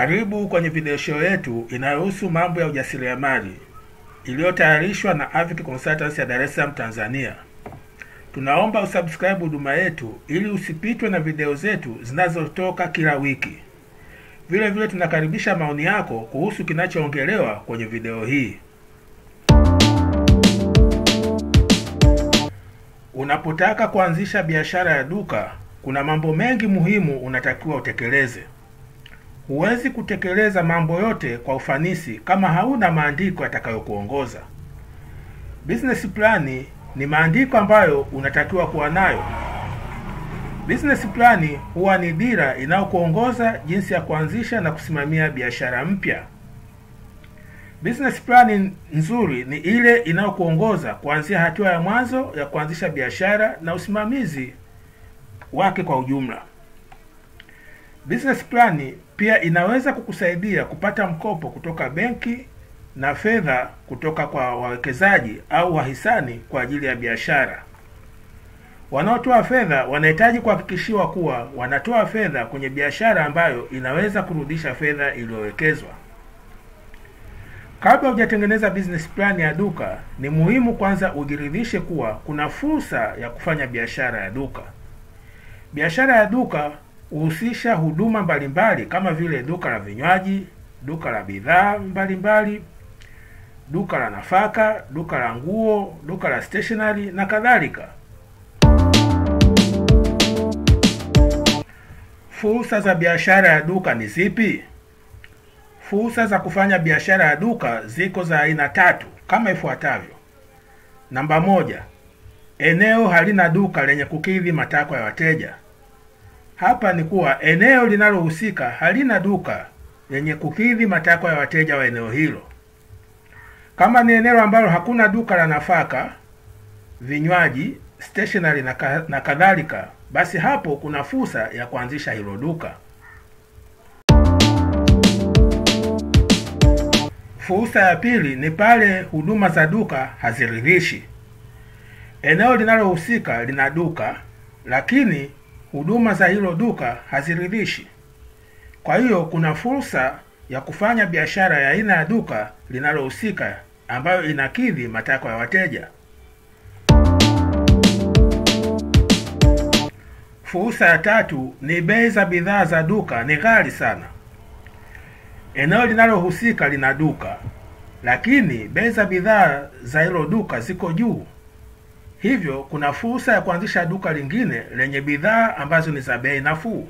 Karibu kwenye video show yetu inayohusu mambo ya ujasiriamali iliyotayarishwa na Avic Consultants ya Dar es Salaam, Tanzania. Tunaomba usubscribe huduma yetu ili usipitwe na video zetu zinazotoka kila wiki. Vile vile tunakaribisha maoni yako kuhusu kinachoongelewa kwenye video hii. Unapotaka kuanzisha biashara ya duka, kuna mambo mengi muhimu unatakiwa utekeleze. Huwezi kutekeleza mambo yote kwa ufanisi kama hauna maandiko yatakayokuongoza. Business plan ni maandiko ambayo unatakiwa kuwa nayo. Business plan huwa ni dira inayokuongoza jinsi ya kuanzisha na kusimamia biashara mpya. Business plan nzuri ni ile inayokuongoza kuanzia hatua ya mwanzo ya kuanzisha biashara na usimamizi wake kwa ujumla. Business plan pia inaweza kukusaidia kupata mkopo kutoka benki na fedha kutoka kwa wawekezaji au wahisani kwa ajili ya biashara. Wanaotoa fedha wanahitaji kuhakikishiwa kuwa wanatoa fedha kwenye biashara ambayo inaweza kurudisha fedha iliyowekezwa. Kabla hujatengeneza business plan ya duka, ni muhimu kwanza ujiridhishe kuwa kuna fursa ya kufanya biashara ya duka. Biashara ya duka huhusisha huduma mbalimbali kama vile duka la vinywaji, duka la bidhaa mbalimbali, duka la nafaka, duka la nguo, duka la stationery na kadhalika. Fursa za biashara ya duka ni zipi? Fursa za kufanya biashara ya duka ziko za aina tatu kama ifuatavyo. Namba moja, eneo halina duka lenye kukidhi matakwa ya wateja. Hapa ni kuwa eneo linalohusika halina duka lenye kukidhi matakwa ya wateja wa eneo hilo. Kama ni eneo ambalo hakuna duka la nafaka, vinywaji, stationery na, ka, na kadhalika, basi hapo kuna fursa ya kuanzisha hilo duka. Fursa ya pili ni pale huduma za duka haziridhishi. Eneo linalohusika lina duka, lakini huduma za hilo duka haziridhishi. Kwa hiyo kuna fursa ya kufanya biashara ya aina ya duka linalohusika ambayo inakidhi matakwa ya wateja. Fursa ya tatu ni bei za bidhaa za duka ni ghali sana. Eneo linalohusika lina duka, lakini bei za bidhaa za hilo duka ziko juu. Hivyo kuna fursa ya kuanzisha duka lingine lenye bidhaa ambazo ni za bei nafuu.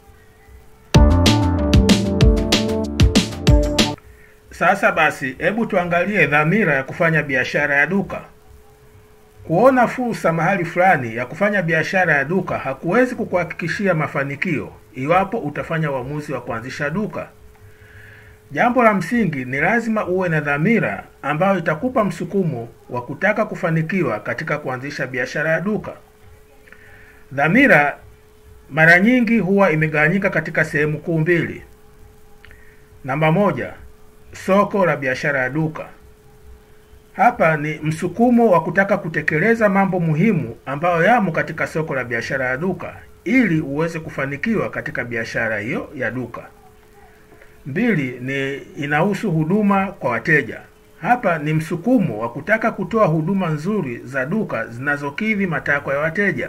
Sasa basi, hebu tuangalie dhamira ya kufanya biashara ya duka. Kuona fursa mahali fulani ya kufanya biashara ya duka hakuwezi kukuhakikishia mafanikio iwapo utafanya uamuzi wa kuanzisha duka. Jambo la msingi ni lazima uwe na dhamira ambayo itakupa msukumo wa kutaka kufanikiwa katika kuanzisha biashara ya duka. Dhamira mara nyingi huwa imegawanyika katika sehemu kuu mbili. Namba moja, soko la biashara ya duka. Hapa ni msukumo wa kutaka kutekeleza mambo muhimu ambayo yamo katika soko la biashara ya duka ili uweze kufanikiwa katika biashara hiyo ya duka. Mbili ni inahusu huduma kwa wateja. Hapa ni msukumo wa kutaka kutoa huduma nzuri za duka zinazokidhi matakwa ya wateja.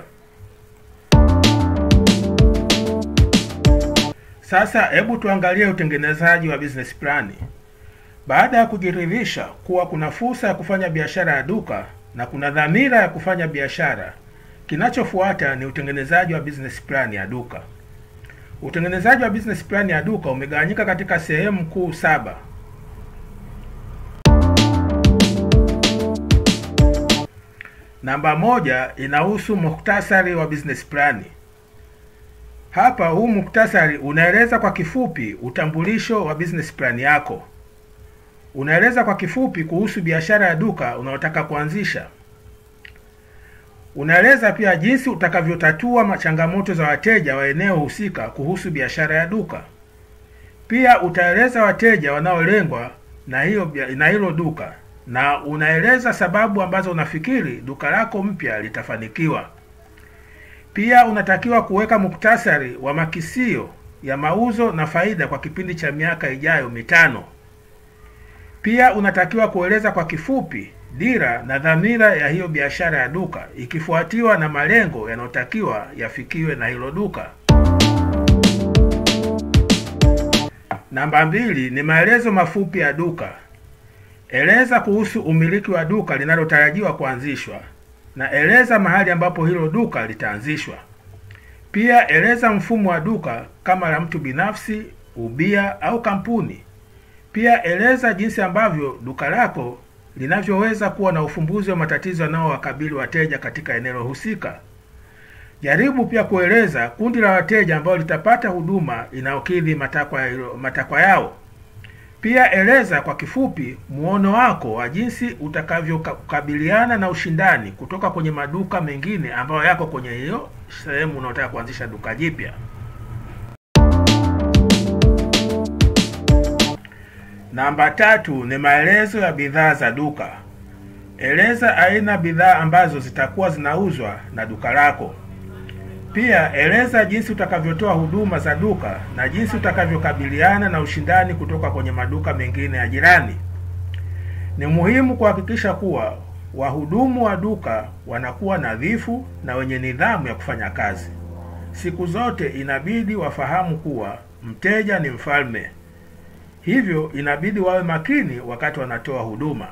Sasa hebu tuangalie utengenezaji wa business plan. Baada ya kujiridhisha kuwa kuna fursa ya kufanya biashara ya duka na kuna dhamira ya kufanya biashara, kinachofuata ni utengenezaji wa business plan ya duka. Utengenezaji wa business plan ya duka umegawanyika katika sehemu kuu saba. Namba moja inahusu muhtasari wa business plan. Hapa huu muhtasari unaeleza kwa kifupi utambulisho wa business plan yako. Unaeleza kwa kifupi kuhusu biashara ya duka unayotaka kuanzisha. Unaeleza pia jinsi utakavyotatua changamoto za wateja wa eneo husika kuhusu biashara ya duka. Pia utaeleza wateja wanaolengwa na hiyo na hilo duka na unaeleza sababu ambazo unafikiri duka lako mpya litafanikiwa. Pia unatakiwa kuweka muktasari wa makisio ya mauzo na faida kwa kipindi cha miaka ijayo mitano. Pia unatakiwa kueleza kwa kifupi dira na dhamira ya hiyo biashara ya duka ikifuatiwa na malengo yanayotakiwa yafikiwe na hilo duka. Namba mbili ni maelezo mafupi ya duka. Eleza kuhusu umiliki wa duka linalotarajiwa kuanzishwa na eleza mahali ambapo hilo duka litaanzishwa. Pia eleza mfumo wa duka kama la mtu binafsi, ubia au kampuni. Pia eleza jinsi ambavyo duka lako linavyoweza kuwa na ufumbuzi wa matatizo yanayowakabili wateja katika eneo husika. Jaribu pia kueleza kundi la wateja ambao litapata huduma inayokidhi matakwa matakwa yao. Pia eleza kwa kifupi muono wako wa jinsi utakavyokabiliana na ushindani kutoka kwenye maduka mengine ambayo yako kwenye hiyo sehemu unaotaka kuanzisha duka jipya. Namba tatu ni maelezo ya bidhaa za duka. Eleza aina bidhaa ambazo zitakuwa zinauzwa na duka lako. Pia eleza jinsi utakavyotoa huduma za duka na jinsi utakavyokabiliana na ushindani kutoka kwenye maduka mengine ya jirani. Ni muhimu kuhakikisha kuwa wahudumu wa duka wanakuwa nadhifu na wenye nidhamu ya kufanya kazi. Siku zote inabidi wafahamu kuwa mteja ni mfalme. Hivyo inabidi wawe makini wakati wanatoa huduma.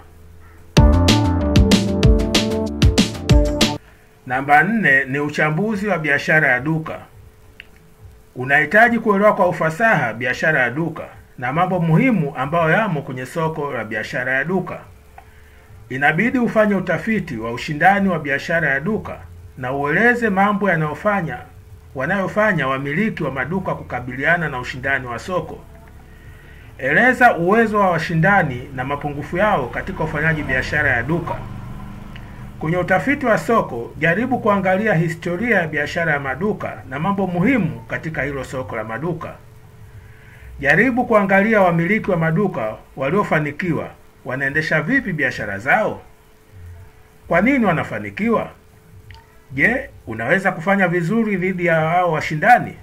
Namba nne ni uchambuzi wa biashara ya duka. Unahitaji kuelewa kwa ufasaha biashara ya duka na mambo muhimu ambayo yamo kwenye soko la biashara ya duka. Inabidi ufanye utafiti wa ushindani wa biashara ya duka na ueleze mambo yanayofanya wanayofanya wamiliki wa maduka kukabiliana na ushindani wa soko. Eleza uwezo wa washindani na mapungufu yao katika ufanyaji biashara ya duka. Kwenye utafiti wa soko, jaribu kuangalia historia ya biashara ya maduka na mambo muhimu katika hilo soko la maduka. Jaribu kuangalia wamiliki wa maduka waliofanikiwa wanaendesha vipi biashara zao. Kwa nini wanafanikiwa? Je, unaweza kufanya vizuri dhidi ya hao washindani?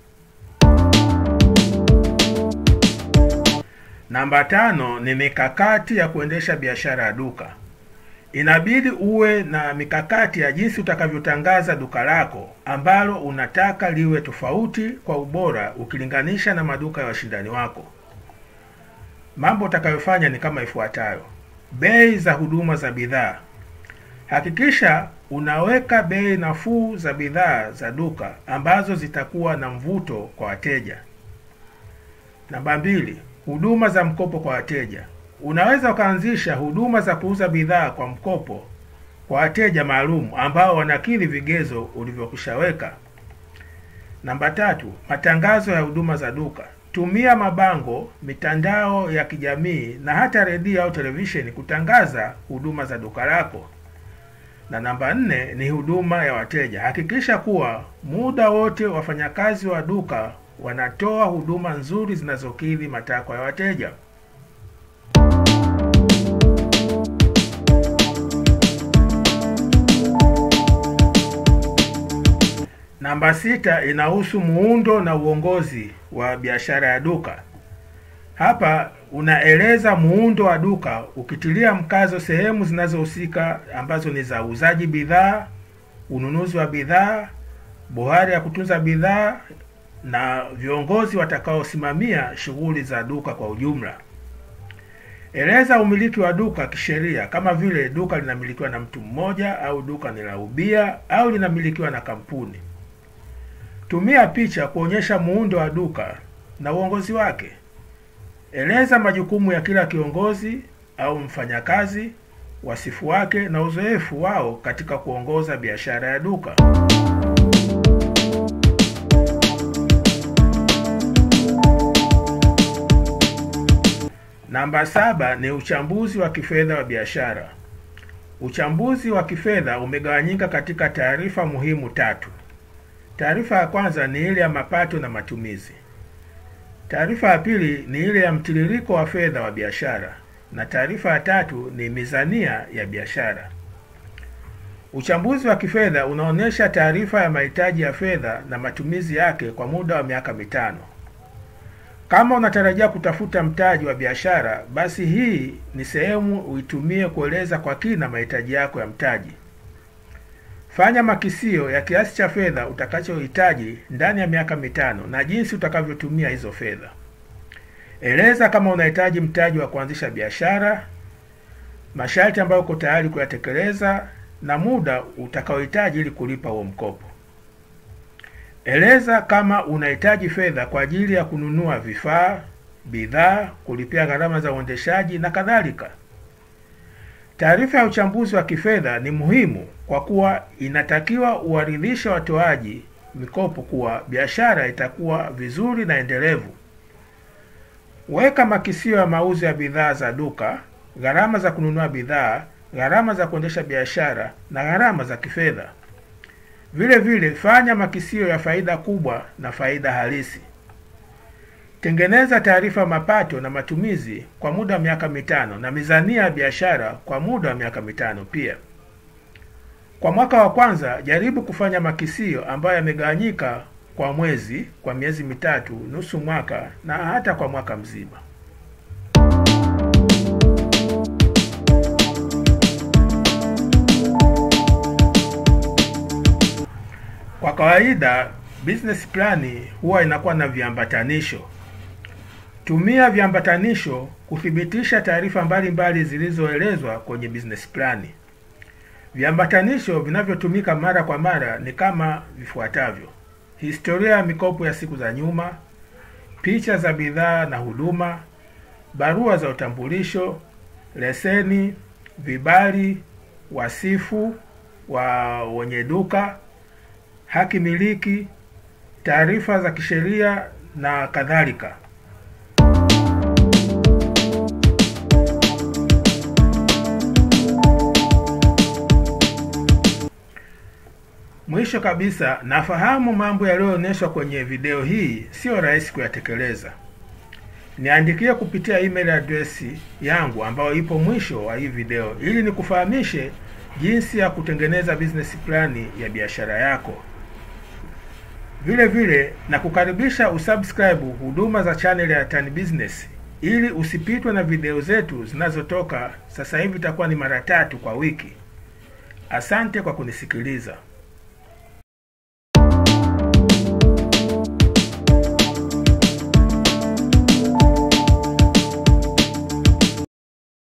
Namba tano ni mikakati ya kuendesha biashara ya duka. Inabidi uwe na mikakati ya jinsi utakavyotangaza duka lako ambalo unataka liwe tofauti kwa ubora ukilinganisha na maduka ya washindani wako. Mambo utakayofanya ni kama ifuatayo: bei za huduma za bidhaa. Hakikisha unaweka bei nafuu za bidhaa za duka ambazo zitakuwa na mvuto kwa wateja. Namba mbili, huduma za mkopo kwa wateja. Unaweza ukaanzisha huduma za kuuza bidhaa kwa mkopo kwa wateja maalum ambao wanakidhi vigezo ulivyokushaweka. Namba tatu, matangazo ya huduma za duka. Tumia mabango, mitandao ya kijamii na hata redio au televisheni kutangaza huduma za duka lako. Na namba nne ni huduma ya wateja. Hakikisha kuwa muda wote wafanyakazi wa duka wanatoa huduma nzuri zinazokidhi matakwa ya wateja. Namba sita inahusu muundo na uongozi wa biashara ya duka. Hapa unaeleza muundo wa duka ukitilia mkazo sehemu zinazohusika ambazo ni za uuzaji bidhaa, ununuzi wa bidhaa, bohari ya kutunza bidhaa na viongozi watakaosimamia shughuli za duka kwa ujumla. Eleza umiliki wa duka kisheria, kama vile duka linamilikiwa na mtu mmoja au duka ni la ubia au linamilikiwa na kampuni. Tumia picha kuonyesha muundo wa duka na uongozi wake. Eleza majukumu ya kila kiongozi au mfanyakazi, wasifu wake na uzoefu wao katika kuongoza biashara ya duka. Namba saba ni uchambuzi wa kifedha wa biashara. Uchambuzi wa kifedha umegawanyika katika taarifa muhimu tatu. Taarifa ya kwanza ni ile ya mapato na matumizi. Taarifa ya pili ni ile ya mtiririko wa fedha wa biashara, na taarifa ya tatu ni mizania ya biashara. Uchambuzi wa kifedha unaonyesha taarifa ya mahitaji ya fedha na matumizi yake kwa muda wa miaka mitano. Kama unatarajia kutafuta mtaji wa biashara, basi hii ni sehemu uitumie kueleza kwa kina mahitaji yako ya mtaji. Fanya makisio ya kiasi cha fedha utakachohitaji ndani ya miaka mitano na jinsi utakavyotumia hizo fedha. Eleza kama unahitaji mtaji wa kuanzisha biashara, masharti ambayo uko tayari kuyatekeleza na muda utakaohitaji ili kulipa huo mkopo. Eleza kama unahitaji fedha kwa ajili ya kununua vifaa, bidhaa, kulipia gharama za uendeshaji na kadhalika. Taarifa ya uchambuzi wa kifedha ni muhimu kwa kuwa inatakiwa uwaridhishe watoaji mikopo kuwa biashara itakuwa vizuri na endelevu. Weka makisio ya mauzo ya bidhaa za duka, gharama za kununua bidhaa, gharama za kuendesha biashara na gharama za kifedha. Vile vile fanya makisio ya faida kubwa na faida halisi. Tengeneza taarifa mapato na matumizi kwa muda wa miaka mitano na mizania ya biashara kwa muda wa miaka mitano pia. Kwa mwaka wa kwanza, jaribu kufanya makisio ambayo yamegawanyika kwa mwezi, kwa miezi mitatu, nusu mwaka na hata kwa mwaka mzima. Kwa kawaida business plan huwa inakuwa na viambatanisho. Tumia viambatanisho kuthibitisha taarifa mbalimbali zilizoelezwa kwenye business plan. Viambatanisho vinavyotumika mara kwa mara ni kama vifuatavyo: historia ya mikopo ya siku za nyuma, picha za bidhaa na huduma, barua za utambulisho, leseni, vibali, wasifu wa wenye duka haki miliki, taarifa za kisheria na kadhalika. Mwisho kabisa, nafahamu mambo yaliyoonyeshwa kwenye video hii sio rahisi kuyatekeleza. Niandikie kupitia email address yangu ambayo ipo mwisho wa hii video ili nikufahamishe jinsi ya kutengeneza business plan ya biashara yako. Vile vile na kukaribisha usubscribe huduma za channel ya Tan Business ili usipitwe na video zetu zinazotoka sasa hivi, itakuwa ni mara tatu kwa wiki. Asante kwa kunisikiliza.